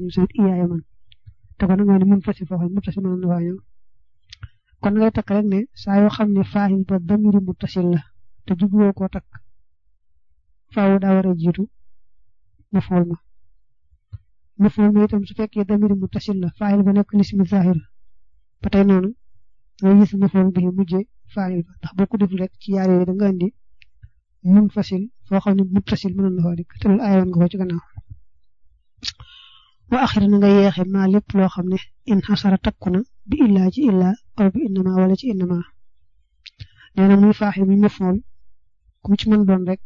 ñu sawit iyaaya man te kon nga ne mun fasi foofu muttasil mën na faa ñëw kon ngay takk rek ne saa yoo xam ne faahil ba damiri muttasil la te jubluwoo koo takk faaw daa war a jiitu mafool ma mafool ma itam su fekkee damiri muttasil la faahil ba nekk lismi zahir ba tey noonu ngay gis mafool bi mujjee faahil ba ndax boo ko deful rek ci yaar yooyu da nga indi mun fasil foo xam ne muttasil mënoon na faa dikk te loolu aayoon nga ko ci gannaaw wa axira na nga yeexe maa lépp loo xam ne in xasara takku na bi illaa ci illaa aw bi innama wala ci innama nee na muy faaxi muy mafool ku ci mën doon rek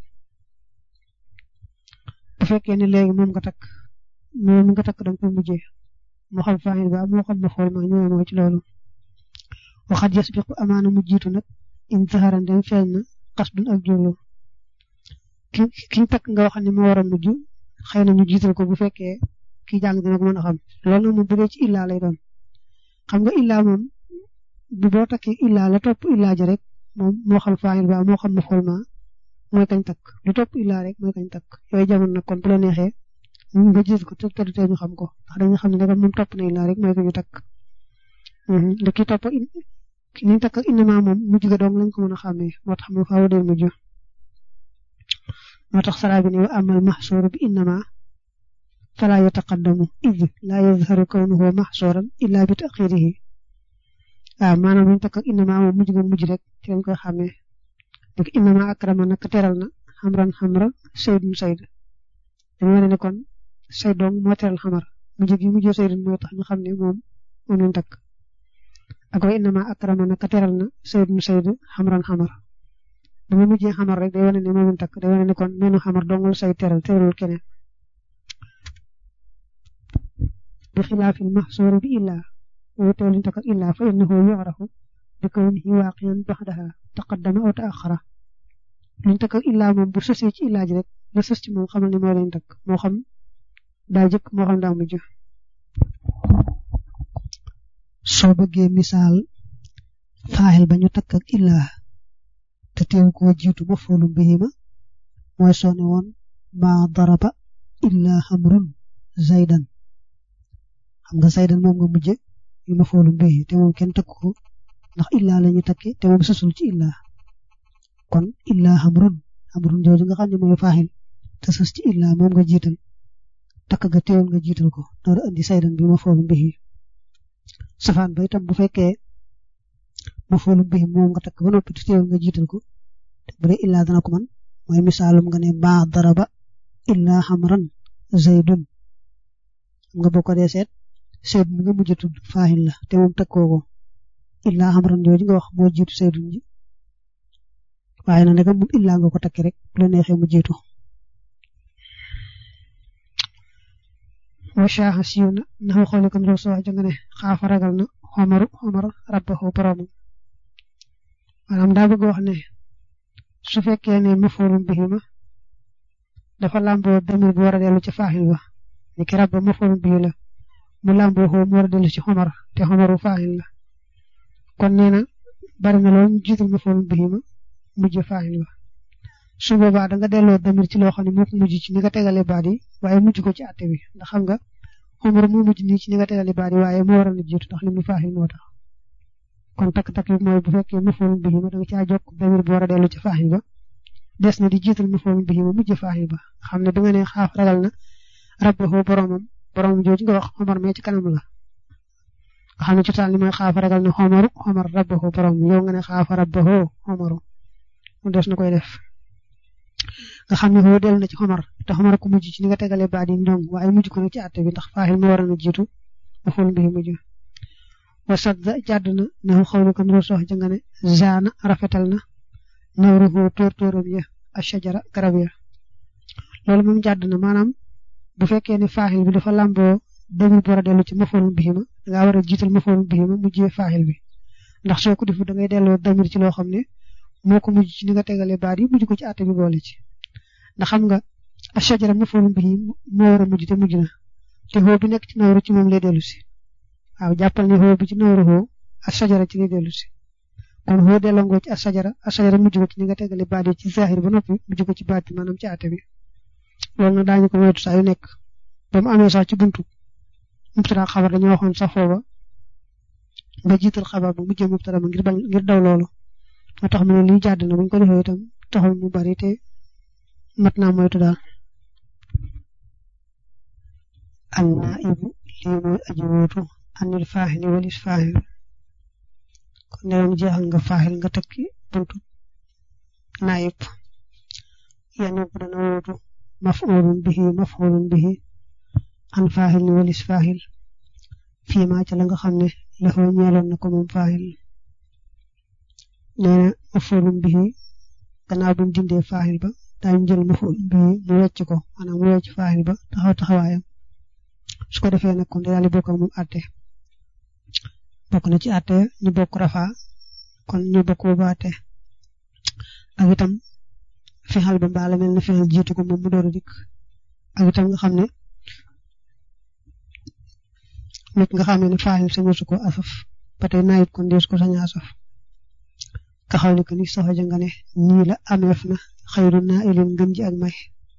bu fekkee ne léegi moom nga takk moom nga takk danga koy mujjee moo xam faaxil ba moo xam mafool ma ñëwee moo ci loolu waxat yasbiqu amaana mu jiitu nag in zaharan dem feeñ na qasdun ak jublu ki ki takk nga wax ne moo war a mujj xëy na ñu jiital ko bu fekkee kii jàng dina ko mën a xam loolu nag moom bu dee ci illaa lay doon xam nga illaa moom bu boo takkee illaa la topp illaa ja rek moom moo xam faayil ba moo xam ma xool ma mooy kañ takk lu topp illaa rek mooy kañ takk yooyu jamono nag kon bu la neexee nga gis ko te du tee ñu xam ko ndax dañu xam ne nag moom topp na illaa rek mooy ko ñu takk da ki topp ki ñu takk ak innama moom mujj ga dong lañ ko mën a xàmmee moo tax mu faaw dee mujj moo tax saraa bi ne wa amal mahsuuru bi innama fala yataqaddamu id laa yazharu kawnuhu mahsuran illa bi taxirihi waaw maanaam ñu takk ak innama moom mujj nga mujj rek ci lañ koy xàmmee dik innama akrama nag teral na xamran xamra saydun sayd dañu wane ne kon sayd dong moo teral xamar mujj gi mujjee saydun mooy tax ñu xam ne moom moom lañ takk ak wa innama akrama nag teral na saydun sayd xamran xamar bu ma mujjee xamar rek day wane ne moom lañ takk day wane ne kon meenu xamar dongul say teral teralul keneen bi xilaafil mahsuuri bi illaa wutee luñ takk ak illaa fa innahu yu'rafu bi kawnihi waaqiyan baxdaha taqaddama aw taaxara luñ takk ak illaa moom bu sësee ci illaa ji rek la sës ci moom xamal ni moo leen takk moo xam daa jëkk moo xam daa mujj soo bëggee misaal faaxil ba ñu takk ak illaa te teew koo jiitu mafoolum bihi ma mooy soo ne woon maa daraba illaa xamrun zaydan xam nga zaydan moom nga mujje yu mafoolum bihi te moom kenn takk ko ndax illaa la ñu takke te moom sësul ci illaa kon illaa xamrun xamrun jooju nga xam ne mooy faaxil te sës ci illaa moom nga jiital takk ga teewul nga jiital ko door andi zaydan bi mafoolum bihi safaan ba itam bu fekkee mafoolum bihi moom nga takk ba noppi te teewul nga jiital ko te bu dee illaa dana ko man mooy misaalum nga ne maa daraba illaa xamran zaydun nga boo ko dee seet seyd mi nga mujj tudd faaxil la te moom takkoo ko illaa xamran jooju nga wax moo jiitu saydun ji waaye na ndegam moom illaa nga ko takki rek bu la neexee mu jiitu wa shaaxa siiw na naxu xooli kon roo soo nga ne xaafa ragal na xomaru xomar rabbahu boromam maanaam daa bëgg wax ne su fekkee ne mafoolum bihi ma dafa làmboo damir bu war a dellu ci faaxil ba ni ki rabba mafoolum bihi la mu làmboo xoo mu war a dellu ci xomar te xomaru faaxil la kon nee na bari na loolu ñu jiital mafoolum bihi ma mujj faaxil ba su boobaa da nga delloo damir ci loo xam ne moo ko mujj ci ni nga tegalee baat yi waaye mujj ko ci àtte bi ndax xam nga xomar moo mujj nii ci ni nga tegalee baat yi waaye moo waroon a jiitu ndax li mu faaxil moo tax kon takk-takk bi mooy bu fekkee mafoolum bihi ma da nga caa jokk damir bu war a dellu ci faaxil ba des na di jiital mafoolum bihi ma mujj faaxil ba xam ne bi nga ne xaaf ragal na rabbahu boromam boromam jooju nga wax xomar mee ci kanam la nga xam ne ci taal ni mooy xaaf ragal na xomaru xomar rabbahu borom yow nga ne xaaf rabbahu xomaru mu des na koy def nga xam ne foofu dellu na ci xomar te xomar ko mujj ci ni nga tegalee baat yi ndong waaye mujj ko nag ci àtte bi ndax faaxil ma waroon a jiitu mafoolum bihi mujj wa sadda jàdd na naxu xawli ko nuru sox janga ne zaana rafetal na nawruhu tóor tóoram ya ashajara garab ya loolu moom jàdd na maanaam bu fekkee ne faaxil bi dafa làmboo damir bu war a dellu ci mafoolum bihi ma dangaa war a jiital mafoolum bihi ma mujjee faaxil bi ndax soo ko defu da ngay delloo damir ci loo xam ne moo ko mujj ci ni nga tegalee baat yi mujj ko ci àtte bi boole ci ndax xam nga ashajara mafoolum bihi moo war a mujj te mujj na te xoo bi nekk ci nawru ci moom lay dellu si waaw jàppal ne xoo bi ci nawru xoo ashajara ci lay dellu si kon xoo delloo ngoo ci ashajara ashajara mujj ko ci ni nga tegale baat yi ci zahir ba noppi mujj ko ci baat bi maanaam ci àtte bi loolu nag daañu ko moytu saa yu nekk ba mu amee sax ci buntu mubtada xabar dañu waxoon sax fooba nga jiital xabar ba mujjee mubtada ma ngir bañ ngir daw loolu moo tax mu ne lii jàdd na buñ ko defee itam taxul mu bari te mat naa moytu daal an naibu lii mooy aji wóotu anil faaxili walis faaxil kon ndewam jeexal nga faaxil nga tekki buntu naayib yanub dana wóotu maf'ulun bihi maf'ulun bihi an faaxil ni walis faaxil fii maa ca la nga xam ne laxoo ñeeloon na ko moom faaxil nee na maf'ulun bihi gannaaw buñ dindee faaxil ba daañu jël maf'ulun bihi mu wecc ko maanaam mu wecc faaxil ba taxaw taxawaayam su ko defee nag kon daal di bokk ak moom àtte bokk na ci àtte ñu bokk rafa kon ñu bokk boobu àtte ak itam fexal ba mbaala mel na fexal jiitu ko moom mu door a dikk ak itam nga xam ne nit nga xam ne faaxil sañu su ko asaf ba tey naayit kon dees ko saña asaf ka xaw ne que ni soxo ja nga ne nii la ameef na xayru naa ilin ngën ji ak may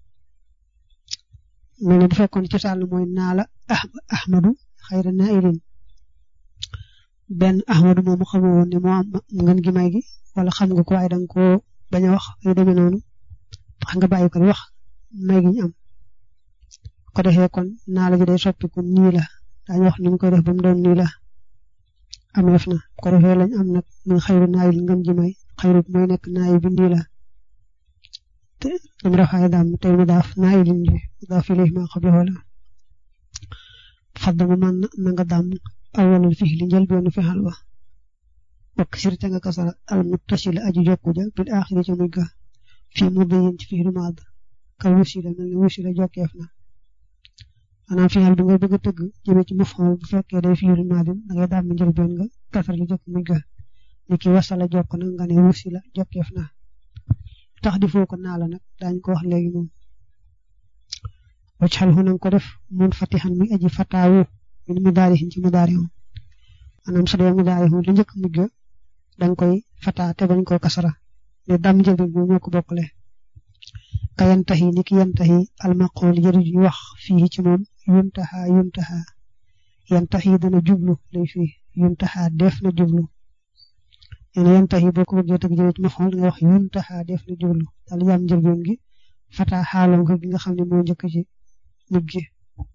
mel ne bu fekkoon ci sàll mooy naa la ahmadu xayra naa ilin benn ahmadu moomu xamoo woon ne moo am ngën gi may gi wala xam nga ko waaye danga koo bañ a wax yu demee noonu tax nga bàyyi ko wax may gi ñu am ko defee kon naa la ji day soppiku nii la daañu wax ni ñu koy def ba mu doon nii la ameef na ko defee lañ am nag muy xayru naa ilin ngën ji may xayru mooy nekk naa yi bi nii la te dam rafaay daam tey mu daaf naa ilin ji daaf ilayhi ma qablahu la faddamu man na nga daam awalul fixli njëlbeenu fexal wa wakk sirte nga kasara al muttasila aji jokku ja bil axiri ca mujj ga fii mu dayin ci fixlu maad ka wusila mel ni wusila jokkeef na maanaam fexal bi nga bëgg a tëgg jëme ci maf'ul bu fekkee day fixlu maadin da ngay daam njëlbeen nga kasara li jokk mujj ga ni ki wasala jokk na nga ne wusila jokkeef na tax di foo ko naa la nag daañu ko wax léegi moom wacxal hu nanga ko def mun fatixan muy aji fataawu min mu daarihin ci mu daarihu maanaam su dee mu daarihu lu njëkk mujj danga koy fataa te bañ koo kasara ne dam jëbi bi ñoo ko bokkale ka yantahi ni ki yantahi almaqool jëri ju wax fii ci moom yuntaha yuntaha yantahi dana jublu lay fii yuntaha def na jublu ene yantahi boo ko bëggee tëgg jëme ci mafool nga wax yuntaha def na jublu daal yam njëlbeen gi fataa xaalom ko gi nga xam ne moo njëkk ci mujj gi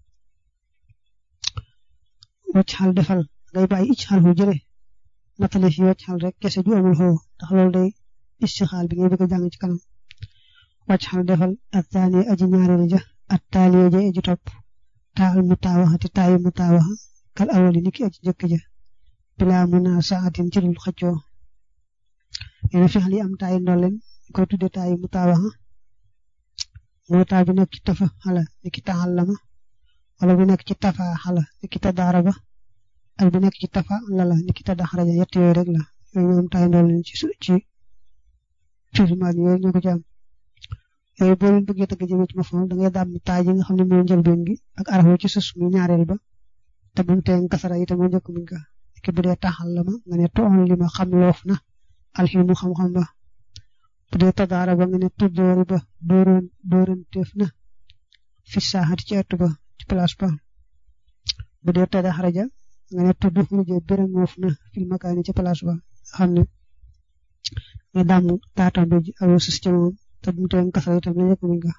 wacc xal defal ngay bàyyi icc xal fu jële natale fi wacc xal rek kese ju amul xoo ndax loolu day istixaal bi ngay bëgg a jàng ci kanam wacc xal defal at taani aji ñaareel ja at taaliye ja aji topp taal mu taawaxa te taayi mu taawaxa kal awali niki aji jëkk ja bilaa mu naa saatin ci dul xëccoo yéen fi xal yi am taayi ndolleen ñu koy tudde taayi mu taawaxa mooy taa bi nekk ci tafa xala niki taxallama wala bi nekk ci tafa xala niki tadaaraba ak bi nekk ci tafa lala niki tadaxraja yett yooyu rek la yooyu ñoom taay ndool leen ci ci filmaat yooyu ñoo ko ci am yooyu boo leen bëggee tëgg jëmee ci mafoon da ngay daam taay ji nga xam ne mooy njëlbeen gi ak arafu ci sus mu ñaareel ba te bu mu teen kasara itam moo njëkk muñ ka niki bu dee taxallama nga ne toon li ma xam loof na alximu xam-xam ba bu dee tadaara ba nga ne tuddoori ba dooroon dooranteef na fi saaxati ci ëtt ba ci place ba bu dee tadaxraja nga ne tudd xuruje bérangoof na fil makaani ci place ba xam ne nga damm taatambe ji aw sus ca moom te bu mu teen kasara itam la yëpp muñ nga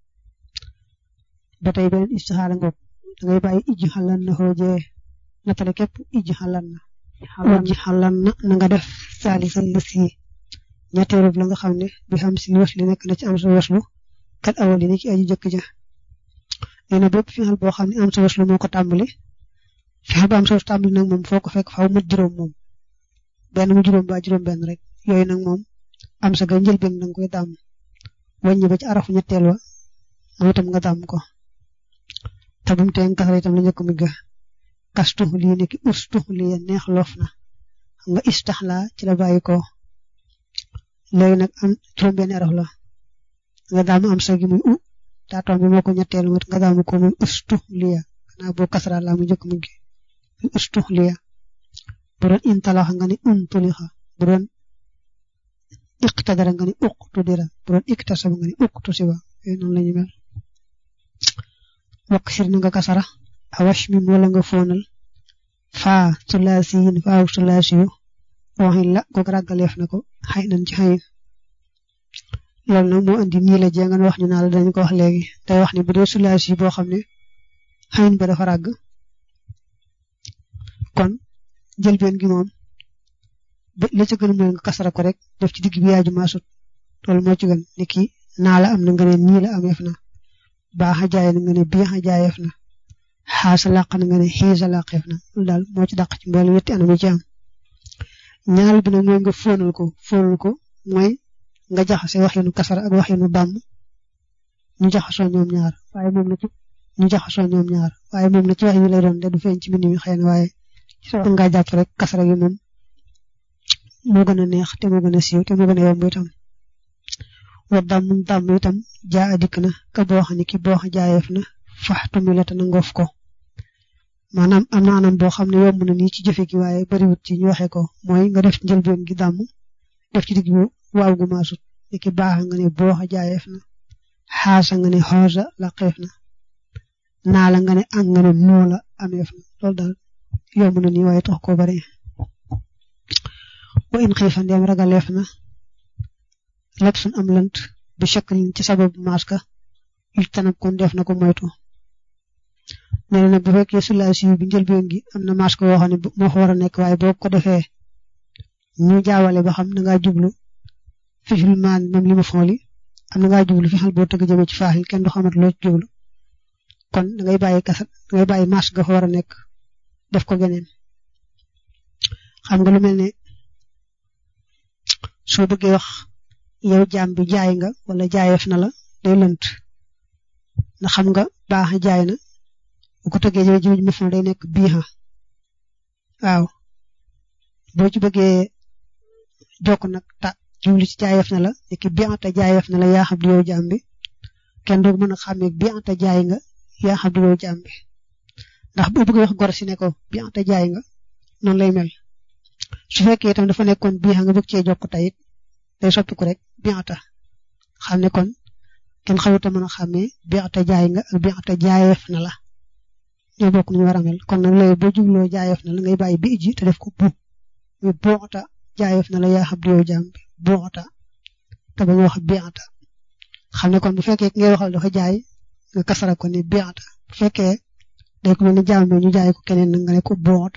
ba tey beneen istixaala ngoog da ngay bàyyi ijji xalan na xoojee natale képp ijji xalan na ijji xalan na na nga def saalisan la sii ñetteelu la nga xam ne bi xam si waslu nekk na ci am sa waslu kat awali ni ci aji jëkk ja nee na bépp fexal boo xam ne am sa waslu moo ko tàmbali fexal ba am sa waslu tàmbali nag moom foo ko fekk faaw mat juróom moom benn mu juróom ba juróom benn rek yooyu nag moom am sa ga njëlbeen da nga koy dàmm wàññi ba ci arafu ñetteel wa moo itam nga dàmm ko te bu mu teen kasara itam la njëkk mu ga kastu lii nekki ustu lii neex loof na xam nga istaxla ci la bàyyi ko léegi nag am juróom benn araf la nga daamu am sa gi muy u taatoom bi moo ko ñetteel mat nga daamu ko muy ustu liya xanaa boo kasara la mu njëkk mu gi muy ustu liya bu doon intalax nga ni untulixa bu doon iqtadara nga ni uqtudira bu doon iktasaba nga ni uqtusiba yooyu noonu la ñu mel wakk sir na nga kasara awash mi wala nga foonal faa sulaasiyin faaw sulaasiyu waxin la ko ràggaleef na ko xay nañ ci xayin loolu nag moo andi nii la jéngan wax ñu naa la dañ ko wax léegi day wax ne bu dee sulaasi boo xam ne xayin ba dafa ràgg kon njëlbeen gi moom li ci gën mooy nga kasara ko rek def ci digg bi yaaju maasut loolu moo ci gën ni ki naa la am na nga ne nii la ameef na baaxa jaay na nga ne biixa jaayeef na xaasa làq na nga ne xiisa làqeef na loolu daal moo ci dàq ci mboole wetti anam yi ci am ñaareel bi nag mooy nga fóonal ko fóonal ko mooy nga jaxase waxinu kasara ak waxinu bàmm ñu jaxasoo ñoom ñaar waaye moom la ci ñu jaxasoo ñoom ñaar waaye moom la ci wax yi lay doon de du feeñ ci mbind mi xëy na waaye nga jàpp rek kasara gi moom moo gën a neex te moo gën a siiw te moo gën a yomb itam wa dàmm dàmm itam jaa a dikk na ka boo xam ne ki boo xam jaayeef na faxtu mi la te na ngoof ko maanaam am na anam boo xam ne yomb na nii ci jëfe gi waaye bariwut ci ñu waxee ko mooy nga def njëlbeen gi dàmm def ci digg bi waaw gu maasut ni ki baax nga ne boo xa jaayeef na xaasa nga ne xoosa laqeef na naa la nga ne ang nga ne noo la ameef na loolu daal yomb na nii waaye tax ko bari wa in xiifa ndeem ragaleef na lépp suñ am lant bi shaklin ci sababu maaska il tanab kon def na ko moytu nee na bu fekkee sulaasi bi njëlbeen gi am na masque woo xam ne moo fa war a nekk waaye boo ko defee ñu jaawale ba xam na ngaa jublu fixil maan moom li ma fooli am na ngaa jublu fixal boo tëgg jëmee ci faaxil kenn du xamat loo ci jublu kon da ngay bàyyi kasat da ngay bàyyi masque ga fa war a nekk def ko geneen xam nga lu mel ne soo bëggee wax yow jaam bi jaay nga wala jaayeef na la day lënt ndax xam nga baax jaay na bu ko tëggee jëme jëme maful day nekk biixa waaw boo ci bëggee jokk nag ta jubli ci jaayeef na la nekk bianta jaayeef na la yaa xam di yow jaam bi kenn doog mën a xàmmee bianta jaay nga yaa xam di yow jaam bi ndax boo bëggee wax gor si ne ko bianta jaay nga noonu lay mel su fekkee itam dafa nekkoon biixa nga bëgg cee jokk tayit day soppiku rek bianta xam ne kon kenn xawuta mën a xàmmee bianta jaay nga ak bianta jaayeef na la ñoo bokk ñu war a mel kon nag léegi boo jubloo jaayeef na la ngay bàyyi bi ji te def ko bu muy boota jaayeef na la yaa xam di yow jaam bi boota te ba ñu wax bianta xam ne kon bu fekkee ngay waxal dafa jaay nga kasara ko ne bianta bu fekkee day ko mel ni jaam bi ñu jaay ko keneen nag nga ne ko boota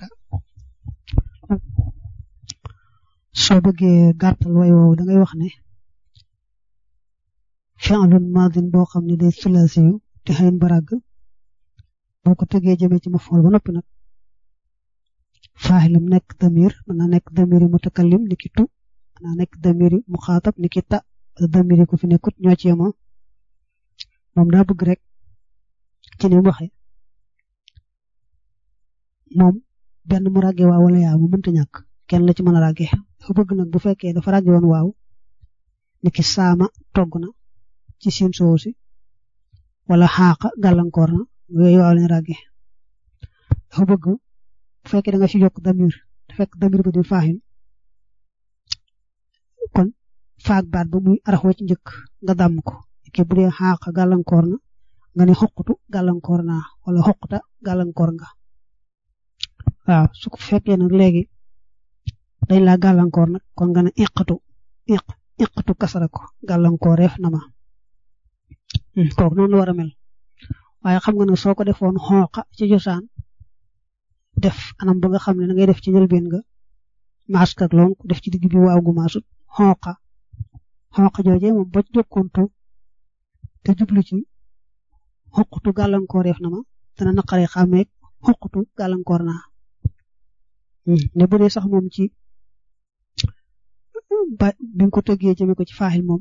soo bëggee gàttal way woowu da ngay wax ne fi'lun maadin boo xam ne day sulaasiyu te xëyin barag boo ko tëggee jëmee ci mafool ba noppi nag faaxilam nekk damir mën naa nekk damiri mutakallim ni ki tu mën naa nekk damiri muxaatab ni ki ta wala damiri ku fi nekkut ñoo ci yemoo moom daa bëgg rek ci ni mu waxee moom benn mu ràggee waaw wala yaa mu mënta ñàkk kenn la ci mën a ràggee dafa bëgg nag bu fekkee dafa ràggee woon waaw ni ki saama togg na ci siin soowu si wala xaaqa gàllankoor na yooyu waaw lañu ràggee dafa bëgg bu fekkee da nga fi yokk damir te fekk damir ba di faaxil kon faak baat ba muy araxoo ci njëkk nga dàmm ko ki bu dee xaaqa gàllankoor na nga ne xoqutu gàllankoor naa wala xoquta gàllankoor nga waaw su ko fekkee nag léegi dañ laa gàllankoor nag kon nga ne iqatu iq iqatu kasara ko gàllankooreef na ma kooku noonu la war a mel waaye xam nga ne soo ko defoon xooqa ci cosaan def anam ba nga xam ne da ngay def ci njëlbeen nga mask ak lonk def ci digg bi waaw gu maasut xooqa xooqa jooje moom boo ci jokkoontu te jublu ci xuqutu gàllankooreef na ma dana naqaree xàmmee xuqutu gàllankoor naa ne bu dee sax moom ci ba bi nga ko tëggee jëme ko ci faaxil moom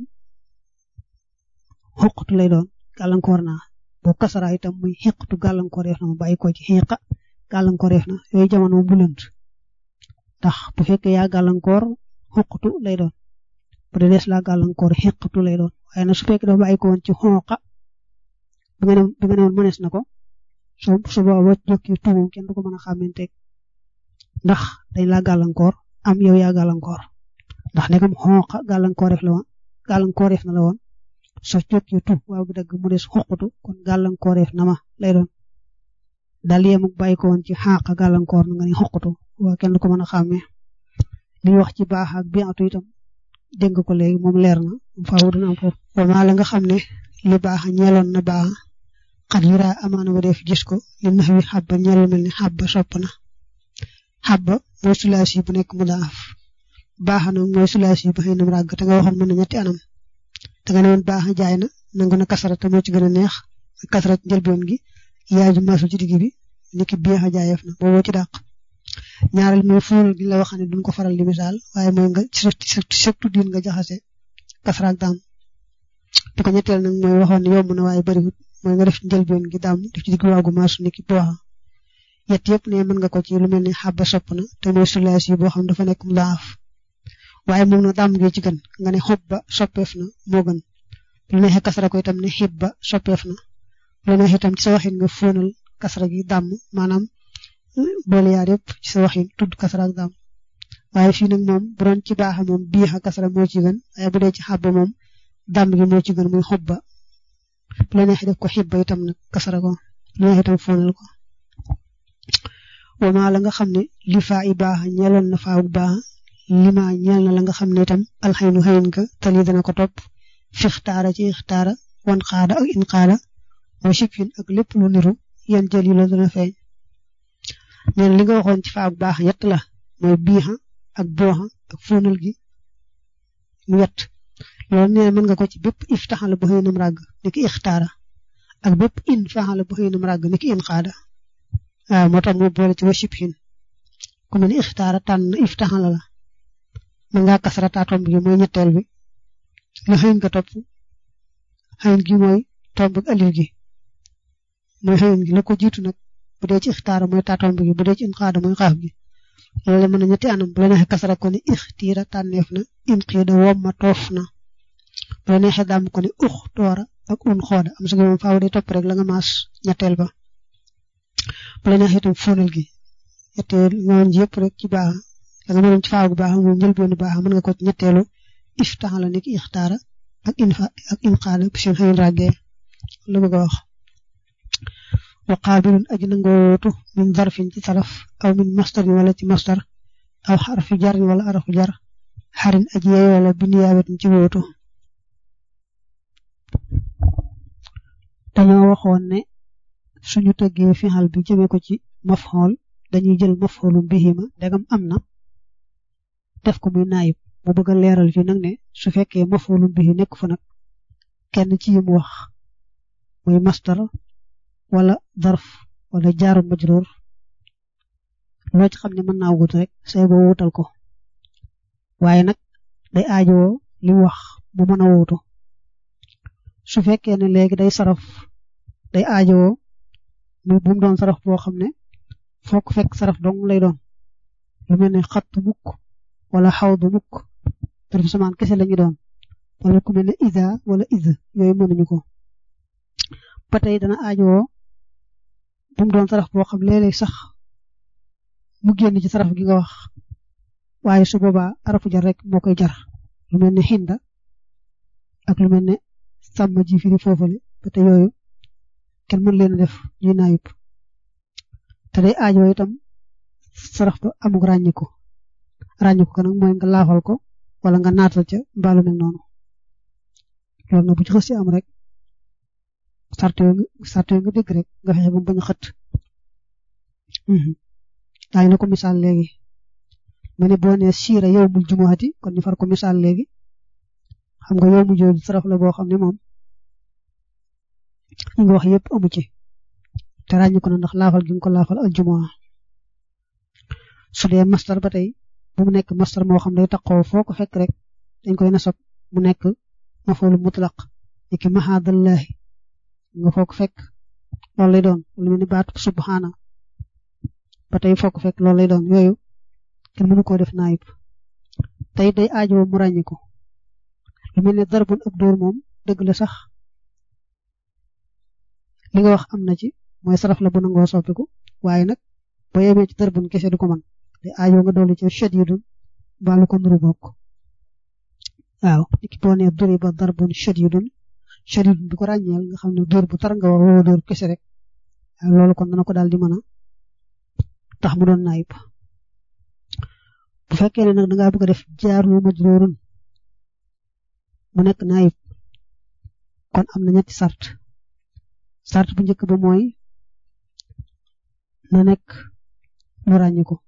xuqutu lay doon gàllankoor naa boo kasara itam muy xiqatu gàllankooreef na ma bàyyi ko ci xiqa gàllankooreef na yooyu jamono moom bu lënt ndax bu fekkee yaa gàllankoor xuqutu lay doon bu dee des laa gàllankoor xiqatu lay doon waaye nag su fekkee dafa bàyyi ko woon ci xooqa bi nga ne bi nga ne woon mënees na ko soo su booba jokki tuumam kenn du ko mën a xàmmanteeg ndax dañ laa gàllankoor am yow yaa gàllankoor ndax nekkam xooqa gàllankooreef la woon gàllankooreef na la woon soo jokki tu waaw bi dagg mu des xuqutu kon gàllankooreef na ma lay doon daal yemuk bàyyi ko woon ci xàq gàllankoor na nga ni xoqutu waa kenn ko mën a xàmmee li wax ci baax ak biatu itam dégg nga ko léegi moom leer na faaw dina am foofu wama la nga xam ne li baax ñeeloon na baax xat yura amaana ba def gis ko li nax wi xabba ñeel mel ni xabba sopp na xabba mooy sulaas yi bu nekk mu daaf baax na mooy sulaas yi ba xëy na ràgg te nga waxoon mën na ñetti anam te nga ne woon baax jaay na nangu na kasara te moo ci gën a neex kasara ci njëlbeen gi yaay ju maasu ci digg bi niki biix a jaayeef na booboo ci dàq ñaareel mooy fuul gi la wax ne duñ ko faral di misaal waaye mooy nga surtout diin nga jaxase kasara ak daam bi ko ñetteel nag mooy waxoon ne yomb na waaye bariwut mooy nga def ci njëlbeen gi daam def ci digg waagu maasu niki booxa yett yëpp ne mën nga ko ci lu mel ni xabba sopp na te mooy sulaas yi boo xam dafa nekk mu daaf waaye moom nag daam gi ci gën nga ne xob ba soppeef na moo gën lu neexee kasara ko itam ne xib ba soppeef na lu neexee itam ci sa waxin nga fóonal kasara gi dàmm maanaam boole yaar yëpp ci sa waxin tudd kasara ak dàmm waaye fii nag moom bu doon ci baax moom biix a kasara moo ci gën waaye bu dee ci xabba moom dàmm gi moo ci gën muy xob ba lu neexee def ko xib ba itam nag kasara ko lu neexee itam fóonal ko wama la nga xam ne li faa i baax ñeeloon na faawu baax lima ñeel na la nga xam ne itam alxaynu xëyin ka tali dana ko topp fi xtaara ci xtaara wan xaada ak in xaada wa shibhin ak lépp lu niru yan jël yi la dana feeñ neen li nga waxoon ci faawu baax yett la mooy biixa ak booxa ak fóonal gi mu yett loolu nee mën nga ko ci bépp iftaxala bu xëynam ràgg ni ki ixtaara ak bépp in faxala bu xëynam ràgg ni ki in xaada waaw moo tax mu boole ci wa shibhin ku mel ni ixtaara tànn iftaxala la mën ngaa kasara taa tomb gi mooy ñetteel bi la xëyin nga topp xëyin gi mooy tomb ak alif gi mooy xëyin gi la ko jiitu nag bu dee ci ixtaara mooy taa tomb gi bu dee ci in xaada mooy xaaf gi loolu mën na ñetti anam bu la neexee kasara ko ni ixtiira tànneef na in xiida womma toof na bu la neexee dàmm ko ni ux toora ak un xooda am sa gi moom faaw day topp rek la nga maas ñetteel ba bu la neexee itam fóonal gi ñetteel ñooñ yëpp rek ci baax da nga mënoon ci faaw bu baax moom njëlbeenu baax mën nga ko ci ñetteelu iftaxala ni ki ixtaara ak in fa ak in xaada bi seen xëyin ràggee la bëgg a wax wa qaabilun aji nangoo wootu min zarfin ci saraf aw min mastarin wala ci mastar aw xarfi jarin wala arafu jar xarin aji yey wala bi niyaabatin ci wootu dañoo waxoon ne suñu tëggee fixal bi jëmee ko ci mafxool dañuy jël mafxoolu bihima ndegam am na def ko muy naayib mu bëgg a leeral fii nag ne su fekkee mafxoolu bihi nekk fa nag kenn ci yim wax muy mastar wala darf wala jaaru majruur loo ci xam ne mën naa wut rek say boo wutal ko waaye nag day aajowoo li wax mu mën a wuutu su fekkee ne léegi day saraf day aajowoo mu bu mu doon saraf boo xam ne foo ko fekk saraf dong lay doon lu mel ne xatt mukk wala xawdu mukk tarif samaan kese lañu doon wala ku mel ne ida wala id yooyu mënuñu ko ba tey dana aajowoo bu mu doon saraf boo xam léeg-léeg sax mu génn ci saraf gi nga wax waaye su boobaa arafu jar rek moo koy jar lu mel ne xinda ak lu mel ne sàmm ji firi foofale ba te yooyu kenn mën leen a def ñuy naayub te day aajoo itam saraf ba amug ràññiku ràññiku ko nag mooy nga laafal ko wala nga naatal ca mbaalu mel noonu loolu nag bu ci xës ci am rek sart yooyu sart yooyu nga dégg rek nga fexe ba mu bañ a xët daañu na ko misaal léegi ma ne boo nee siira yow mul jumuati kon ñu far ko misaal léegi xam nga yow mu jooju saraf la boo xam ne moom ñi nga wax yëpp amu ci te ràññi ko na ndax laafal gi nga ko laafal al jumaa su dee mastar ba tey bu mu nekk mastar moo xam day taqoo foo ko fekk rek dañ koy nasab mu nekk mafoolu mutlaq niki mahadallahi nga foo ko fekk loolu lay doon lu mel ni baatu subhana ba tey foo ko fekk loolu lay doon yooyu kenn mënu koo def naayib tey day aajowoo mu ràññi ko lu mel ne darbun ab dóor moom dëgg la sax li nga wax am na ci mooy saraf la bu nangoo soppiku waaye nag boo yemee ci darbun kese du ko mën te aajoo nga dolli ci shadidun baalu ko nuru bokk waaw niki boo nee duri ba darbun shadidun shadidun bi ko ràññeel nga xam ne dóor bu tar nga wax woo dóor kese rek loolu kon dana ko daal di mën a tax mu doon naayib bu fekkee ne nag da ngaa bëgg a def jaaru majruurun mu nekk naayib kon am na ñetti sart sart bu njëkk ba mooy na nekk lu ràññiku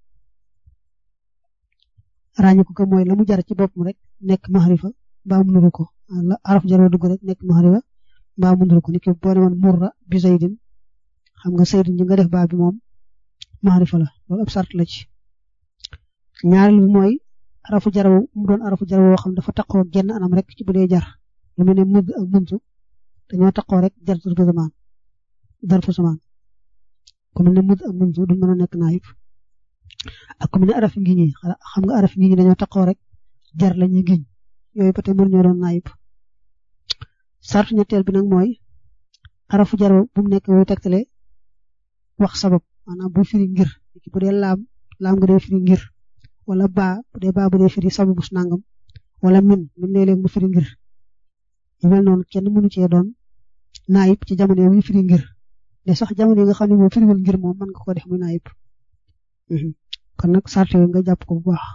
ràññiku ko mooy la mu jar ci boppam rek nekk maxarifa mbaa mu nuru ko la araf jaroo dugg rek nekk maxarifa mbaa mu nuru ko ni ki boo ne woon murra bi zaydin xam nga zaydin ji nga def baa bi moom maxarifa la loolu ab sart la ci ñaareel bi mooy arafu jar mu doon arafu jar woo xam dafa taqoo genn anam rek ci bu dee jar lu mel ne mudd ak muntu dañoo taqoo rek jar darfu zamaan darfu zamaan ku mel ne mudd ak muntu duñ mën a nekk naayib ak ku mel ne araf ngi ñi xam nga araf ngi ñi dañoo taqoo rek jar la ñuy giñ yooyu ba tey mën ñoo doon naayib sartu ñetteel bi nag mooy arafu jar bu mu nekk wuy tegtale wax sabab maanaam bu firi ngir bu dee laam laam nga dee firi ngir wala baa bu dee baa bu dee firi sababu nangam wala min min léeg-léeg mu firi ngir yu mel noonu kenn mënu cee doon naayib ci jamono yi firi ngir de sax jamono yi nga xam ne moom firiwul ngir moom mën nga ko def muy naayib kon nag sart yooyu nga jàpp ko bu baax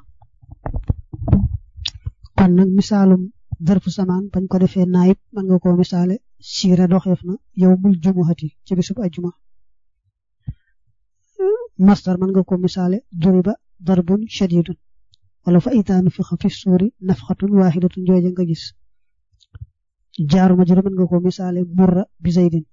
kon nag misaalum darfu samaan bañ ko defee naayib mën nga koo misaale siira doxeef na yow mul jumuhati ci bisub ajjuma masdar mën nga koo misaale duriba darbun shadidun wala fa itaanu fi fi suuri nafxatun waaxidatun jooja nga gis jaaru majru mën nga koo misaale murra bi zaydin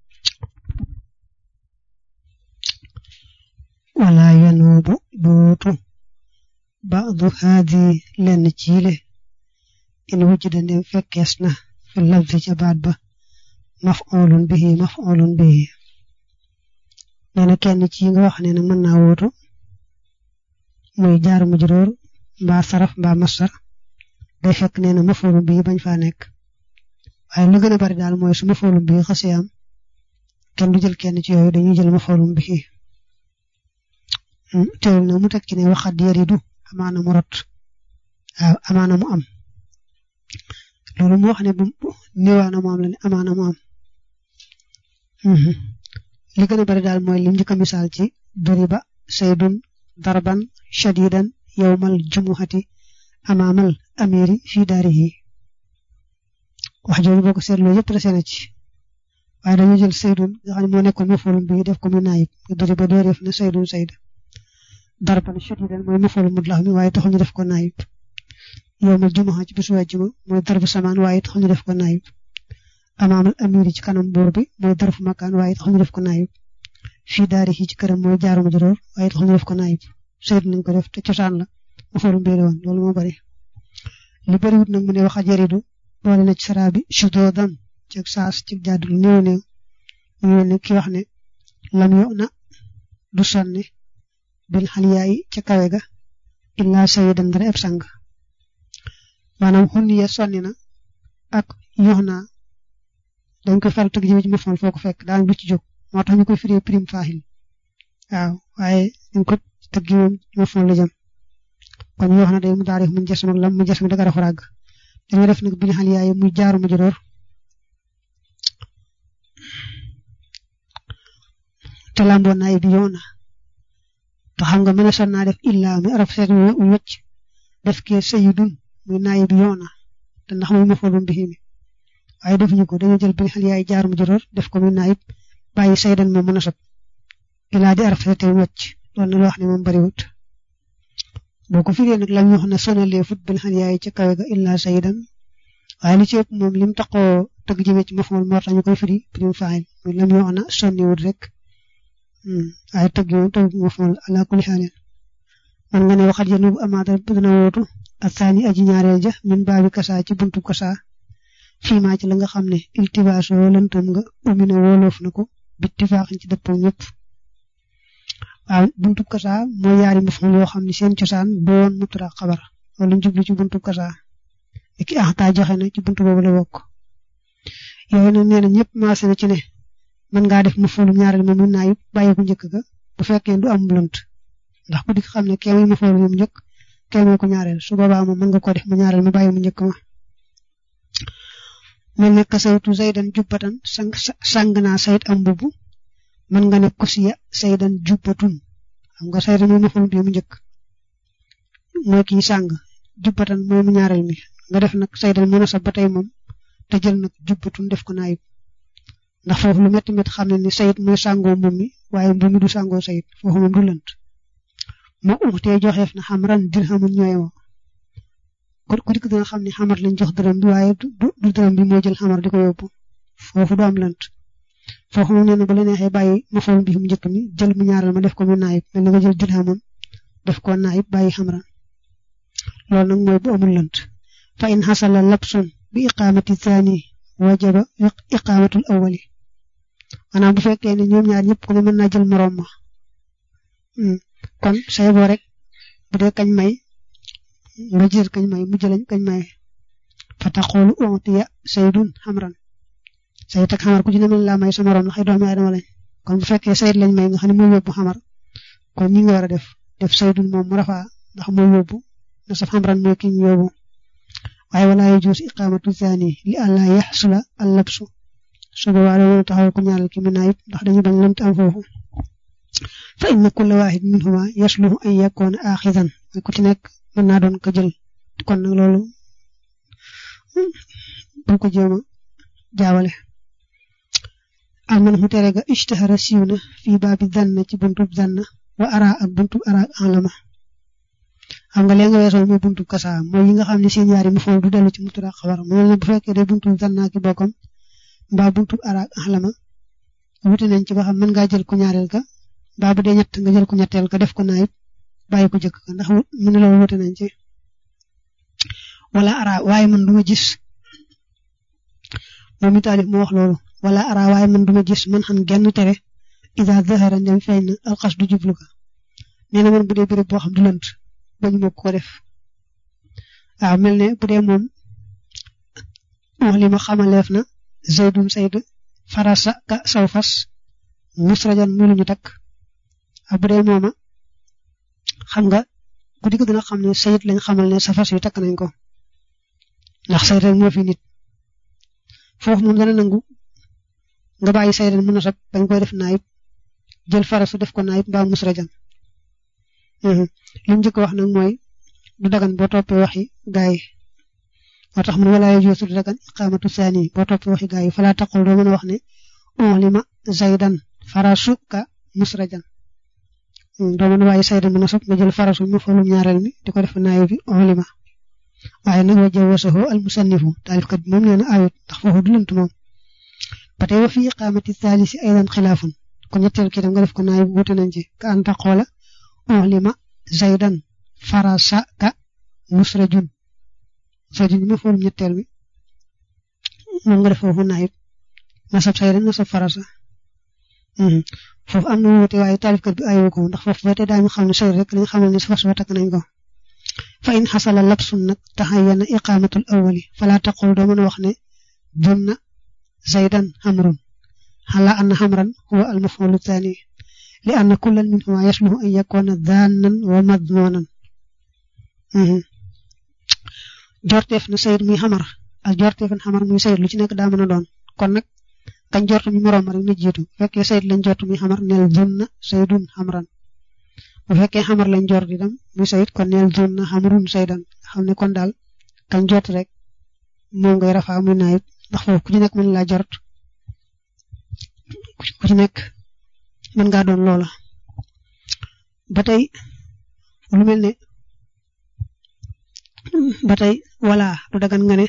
wala yanuubu buutu baadu haadi lenn ciile in wujida ndem fekkees na fi lafzi ca baat ba maf'ulun bihi maf'ulun bihi nee na kenn ci nga wax ne nag mën naa wóotu muy jaaru majruur mbaa saraf mbaa masar day fekk nee na maf'ulun bihi bañ faa nekk waaye lu gën a bari daal mooy su maf'ulun bihi xasee am kenn du jël kenn ci yooyu dañuy jël maf'ulun bihi teewul na mu teg ci ne waxat yaridu amaana mu rot waaw amaana mu am loolu moo xam ne bu niwaana mu am la ne amaana mu am li gën a bari daal mooy lim njëkk a misaal ci duriba saydun darban shadidan yowmal jumuhati amaamal amiri fii daarihi wax jooju boo ko seetloo yëpp la seen ci waaye dañu jël saydun nga xam ne moo nekkoon mafulum bi def ko mu naayib duriba doo def ne saydun sayda darban shadidan mooy mafulum mutlax mi waaye taxul ñu def ko naayib yowmal jumuha ci bisu àjjuma mooy darbu samaan waaye taxul ñu def ko naayib amaamal amiri ci kanam buur bi mooy darfu makaan waaye taxul ñu def ko naayib fii daari ci këram mooy jaaru majruur waaye taxul ñu def ko naayib saytu nañ ko def te cosaan la ma faru mbiri woon loolu moo bari li bariwut nag mu ne wax a jaridu boole na ci saraa bi sudoodan ci saas ci jàddu lu néew néew mu ne ki wax ne lam yo na du sonni bil xaliyaayi ca kawe ga illaa sayidan dara eb sang maanaam xunniya sonni na ak yox naa dañ koy faral tëgg jëme ci mafal foo ko fekk daan du ci jóg moo tax ñu koy firee prime faaxil waaw waaye dañ ko tëgg moom mafal la jëm kon ñu wax na day mu taarif mu jas mag lam mu jas mi daga rafa ràgg dañu def nag bil xaliyaayi muy jaaru ma juróor te lamboo naay bi yoona te xam nga mën a son naa def illaa mi araf seet wu wëcc def kee sayidun muy naay bi yoona te ndax muy mafalum bi mi waaye defuñu ko dañoo jël bi xal yaay jaar mu juróor def ko muy naayib bàyyi saydan moom mën a sot ilaa di araf seet wu wëcc loolu na loo wax ne moom bariwut boo ko firee nag lam ñu wax ne sonalee fut bil xal yaay ca kawe ga illaa saydan waaye li ci ëpp moom lim taxoo tëgg jëmee ci mafal moo tax ñu koy firi prime faayil muy lam ñu wax na sonniwut rek waaye tëgg moom tëgg mafal ala kulli xaalin man nga ne waxat yenu bu amaata dina wootu ak saani aji ñaareel ja min baabi kasaa ci buntu kasaa fii maa ci la nga xam ne iltibaasoo lëntam nga umina wóoloof na ko bittifaaxin ci dëppoo ñëpp waaw buntu kasaa mooy yaari maful yoo xam ne seen cosaan doon mutura xabar wala jublu ci buntu kasaa ki axtaa joxe na ci buntu boobu la bokk yooyu nag nee na ñëpp maase na ci ne mën ngaa def mafulum ñaareel ma mun naa yëpp bàyyi ko njëkk ga bu fekkee du am lënt ndax ku di xam ne kee muy mafulum mu njëkk kee mooy ko ñaareel su boobaa moom mën nga ko def mu ñaareel mu bàyyi mu njëkk ma mel ne kasawtu zaydan jubbatan sang sang naa sayt am mbubb man nga ne kusiya saydan jubbatun xam nga saydan mooy maful bi mu njëkk mooy kii sàng jubbatan mooy mu ñaareel mi nga def nag saydan mu nasab ba tey moom te jël nag jubbatun def ko naayib ndax foofu lu métti métti xam ne ni sayit mooy sàngoo moom mi waaye mbuum mi du sàngoo sayit foofu moom du lënt moo uxtee joxeef na xam ran dirhamun ñooyoo ku dikk dina xam ne xamar lañ jox dërëm bi waaye du dërëm bi moo jël xamar di ko yóbbu foofu du am lënt foofu moom nee na bu la neexee bàyyi ma fool bi mu njëkk mi jël mu ñaareel ma def ko mu naayib mel na nga jël dirhamun def ko naayib bàyyi xamran loolu nag mooy bu amul lënt fa in xasala lapsun bi iqaamati thani wajaba iqaamatul awwali maanaam bu fekkee ne ñoom ñaar ñëpp ku ne mën naa jël moroom ma kon say boo rek bu dee kañ may nga jël kañ may mu jëlañ kañ may fa taqoolu ontiya saydun xamran sayid ak xamar ku ci ne mën laa may sa moroom la xëy doomi aadama lañ kon bu fekkee sayid lañ may nga xam ne mooy yóbbu xamar kon ñi nga war a def def saydun moom mu rafaa ndax mooy yóbbu na saf xamran mooy ki ñu yóbbu waaye wala yajuus iqaamatu thani li àlla yaxsula allabsu su boobaa loolu taxawal ko ñaaral ki mu naayib ndax dañu bañ lënt am foofu fa inna kulla waahid minhuma yasluhu an yakuna axidan ku ci nekk mën naa doon ko jël kon nag loolu bu ko jéem a jaawale alman mu tere ga ishtahara siiw na fii baabi zanna ci buntub zanna wa ara ak buntub ara ak alama xam nga léegi nga weesoo mooy buntub kasa mooy yi nga xam ne seen yaari mu fool du dellu ci mutura xabar mu ne bu fekkee day buntub zanna ki bokkam mbaa buntub ara ak alama wuti nañ ci ba xam mën ngaa jël ko ñaareel ka mbaa bu dee ñett nga jël ko ñetteel ka def ko naayib bàyyi ko jëkk ka ndax mu ne loolu wuti nañ ci wala ara waaye man duma gis moom mi taalif moo wax loolu wala ara waaye man duma gis man xam genn tere ida zahara ndem feeñ na alxas du jublu ka nee na man bu dee béréb boo xam du lënt bañu mokk ko def waaw mel ne bu dee moom wax li ma xamaleef na zaydun sayd farasa ka saw fas musrajan muy lu ñu takk ak bu dee mooma xam nga ku di ko dina xam ne sayid lañ xamal ne sa fas yu takk nañ ko ndax sayid rek moo fi nit foofu moom dana nangu nga bàyyi sayid mu nasab bañ koy def naayib jël farasu def ko naayib mbaa musrajan li mu njëkk wax nag mooy du dagan boo toppee waxi gaay yi moo tax mun walaa yajuuzu du dagan iqaamatu saani boo toppee waxi gaay yi falaa taqul doo mën a wax ne ulima zaydan farasu ka musrajan doo mën a bàyyi saydan mu nasab nga jël farasu mu falum ñaareel mi di ko def naayib bi ulima waaye nag wa jawasahu al musannifu taalifkat bi moom nee na ayut ndax foofu du lënt moom ba tey wa fi iqaamati thaalisi aydan xilaafun ko ñetteel ki dem nga def ko naayib wuute nañ ci ka anta xoola ulima zaydan farasa ka musrajun musrajun ma foolum ñetteel bi moom nga def foofu naayib nasab saydan nasab farasa foofu am na wuute waaye taalifkat bi ayoo ko ndax foofu ba tey daañu xam ne say rek lañ xamal ne sa fas wa takk nañ ko fa in xasala labsun nag taxayyana iqaamatul awwali fala taqul doo mën a wax ne junna zaydan xamrun xala anna xamran huwa al mafulu thani li anna kullan minhuma yasluhu an yakuna dhannan wa madmunan jorteef na sayid muy xamar ak jorteef na xamar muy sayid lu ci nekk daa mën a doon kon nag kañ jortu mi moroom rek na jiitu bu fekkee sayid lañ jortu muy xamar neel junna saydun xamran bu fekkee xamar lañ jort di dem muy sayid kon neel junna xamrun saydan xam ne kon daal kañ jort rek moom ngay rafaa muy naayib ndax foofu ku ci nekk mën laa jort ku ci nekk mën ngaa doon loola ba tey lu mel ne ba tey wala du dagan nga ne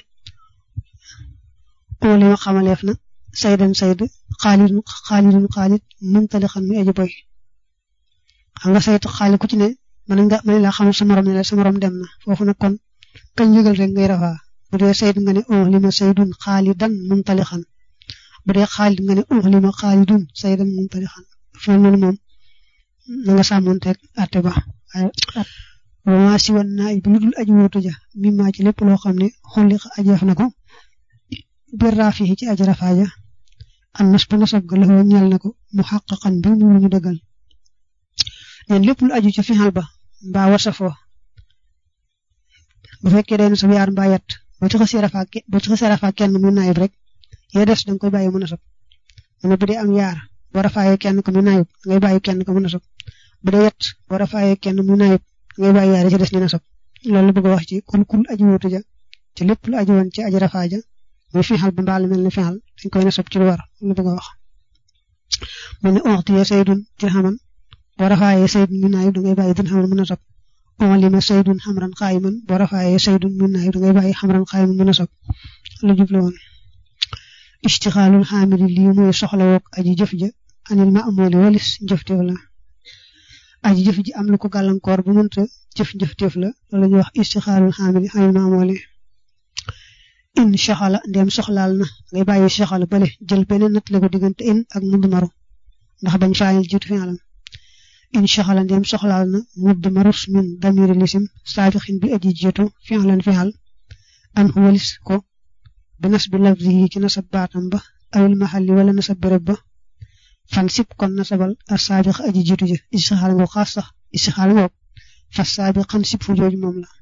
oo li ma xamaleef na saydan sayd xaalidun xaalidun xaalid muntalixan muy aji boy xam nga sayt xaalid ku ci ne mën nga mën laa xamal sa morom ne la sa morom dem na foofu nag kon kañ yëgal rek ngay rafaa bu dee sayd nga ne oo li ma saydun xaalidan muntalixan bu dee xaalid nga ne oo li ma xaalidun saydan muntalixan foofu noonu moom na nga sàmmonteeg àtte ba wama si wan naa bi lu dul aji wóotu ja mi maa ci lépp loo xam ne xulliqa ajeef na ko bir raafihi ci aji rafaaja an nas ba nasab ga laxoo ñeel na ko mu xàqaqan bi mu ñu dëggal neen lépp lu aju ca fixal ba mbaa wasafoo bu fekkee day nasab yaar mbaa yett boo ci xasee rafaa boo ci xasee rafaa kenn muy naayib rek yee des danga koy bàyyi mu nasab mu ne bu dee am yaar boo rafaayee kenn ko mu naayib ngay bàyyi kenn ko mu nasab bu dee yett boo rafaayee kenn mu naayib ngay bàyyi yaari ci des ñu nasab loolu la bëgg a wax ci kul kul aji wuutu ja ci lépp lu aji woon ci aji rafaa ja muy fixal bu mbaal mel ni fixal dañ koy nasab ci lu war la bëgg a wax mu ne ontiye saydun dirhaman boo rafaayee saydun mu naayib dangay bàyyi dirhaman mu nasab onlima saydun xamran xaayiman boo rafaayee saydun mu naayib dangay bàyyi xamran xaayiman mu nasab lu jublu woon istixaalul xaamili lii mooy soxla woog aji jëf ja anil ma amooli walis njëfteef la aji jëf ji am lu ko gàllankoor bu mënta jëf njëfteef la loolu la ñuy wax istixaalul xaamili anil ma amooli in soxala ndem soxlaal na ngay bàyyi soxala bale jël beneen natt la ko diggante in ak mudd maru ndax bañ faayil jiitu fi alam in soxala ndem soxlaal na mudd marus min damiri lisim saabixin bi aji jiitu fi alan fi al an walis ko bi nas bi lafzi yi ci nasab baatam ba awil maxalli wala nasab béréb ba fan sib kon nasabal a saabiq aji jiitu ja istixaal ngoo xaas sax istixaal ngoo fas saabi xan sib fu jooju moom la